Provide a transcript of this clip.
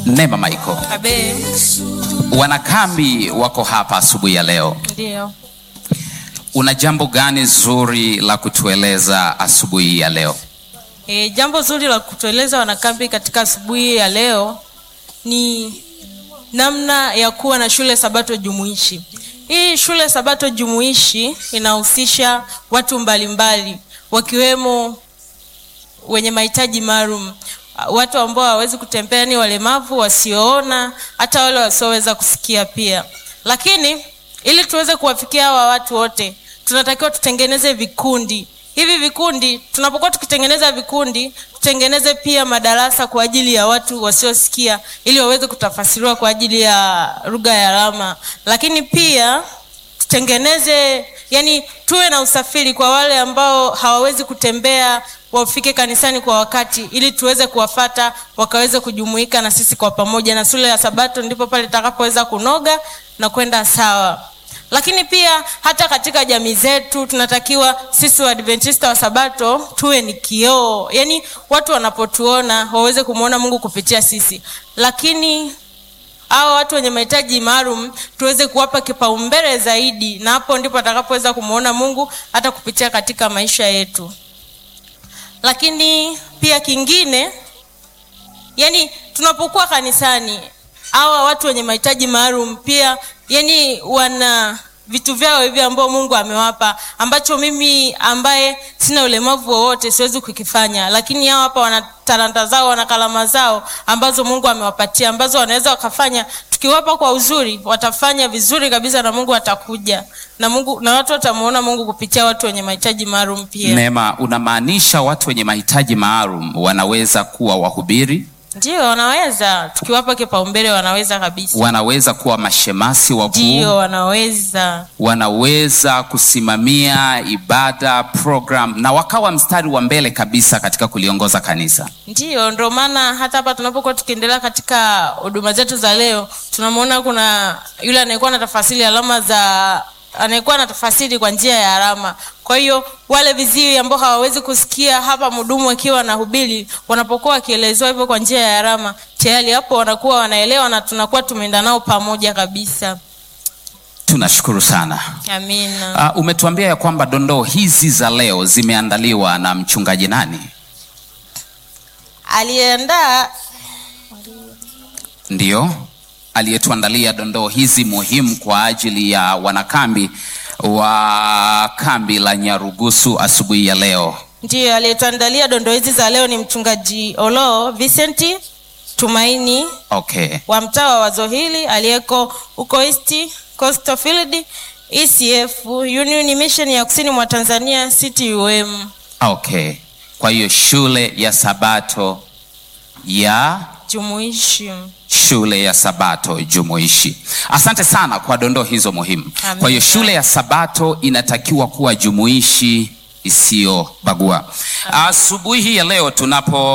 Neema Michael, Abe, wanakambi wako hapa asubuhi ya leo. ndio. Una jambo gani zuri la kutueleza asubuhi ya leo? E, jambo zuri la kutueleza wanakambi katika asubuhi ya leo ni namna ya kuwa na shule sabato jumuishi. Hii shule sabato jumuishi inahusisha watu mbalimbali wakiwemo wenye mahitaji maalum, watu ambao hawawezi kutembea, ni walemavu, wasioona, hata wale wasioweza kusikia pia. Lakini ili tuweze kuwafikia hawa watu wote, tunatakiwa tutengeneze vikundi. Hivi vikundi, tunapokuwa tukitengeneza vikundi, tutengeneze pia madarasa kwa ajili ya watu wasiosikia, ili waweze kutafasiriwa kwa ajili ya lugha ya alama. Lakini pia tutengeneze yani, tuwe na usafiri kwa wale ambao hawawezi kutembea, wafike kanisani kwa wakati, ili tuweze kuwafata wakaweze kujumuika na sisi kwa pamoja, na shule ya Sabato ndipo pale itakapoweza kunoga na kwenda sawa. Lakini pia hata katika jamii zetu tunatakiwa sisi Waadventista wa Sabato tuwe ni kioo, yani watu wanapotuona waweze kumwona Mungu kupitia sisi, lakini hawa watu wenye mahitaji maalum tuweze kuwapa kipaumbele zaidi, na hapo ndipo atakapoweza kumwona Mungu hata kupitia katika maisha yetu. Lakini pia kingine, yani tunapokuwa kanisani, hawa watu wenye mahitaji maalum pia, yani wana vitu vyao hivi ambao Mungu amewapa ambacho mimi ambaye sina ulemavu wowote siwezi kukifanya, lakini hao hapa wana talanta zao, wana kalama zao ambazo Mungu amewapatia ambazo wanaweza wakafanya. Tukiwapa kwa uzuri, watafanya vizuri kabisa, na Mungu atakuja na Mungu na watu watamuona Mungu kupitia watu wenye mahitaji maalum pia. Neema, unamaanisha watu wenye mahitaji maalum wanaweza kuwa wahubiri, Ndio, wanaweza tukiwapa kipaumbele, wanaweza kabisa. wanaweza kuwa mashemasi wakuu, Ndio, wanaweza wanaweza kusimamia ibada program na wakawa mstari wa mbele kabisa katika kuliongoza kanisa. Ndiyo, ndio maana hata hapa tunapokuwa tukiendelea katika huduma zetu za leo, tunamwona kuna yule anayekuwa na tafasiri alama za anayekuwa na tafasiri kwa njia ya alama. Kwa hiyo wale viziwi ambao hawawezi kusikia, hapa mhudumu akiwa na hubiri, wanapokuwa wakielezewa hivyo kwa njia ya alama, tayari hapo wanakuwa wanaelewa na tunakuwa tumeenda nao pamoja kabisa. Tunashukuru sana. Amina. Uh, umetuambia ya kwamba dondoo hizi za leo zimeandaliwa na mchungaji nani? Aliyeandaa Ndiyo, aliyetuandalia dondoo hizi muhimu kwa ajili ya wanakambi wa kambi la Nyarugusu asubuhi ya leo. ndiyo aliyetuandalia dondoo hizi za leo ni mchungaji Olo Vincent Tumaini Okay, wa mtaa wa wazo hili aliyeko huko East Coastal Field ECF Union Mission ya kusini mwa Tanzania CTUM okay. Kwa hiyo shule ya Sabato ya jumuishi. shule ya Sabato jumuishi. Asante sana kwa dondoo hizo muhimu. Amina. Kwa hiyo shule ya Sabato inatakiwa kuwa jumuishi isiyobagua. Asubuhi hii ya leo tunapo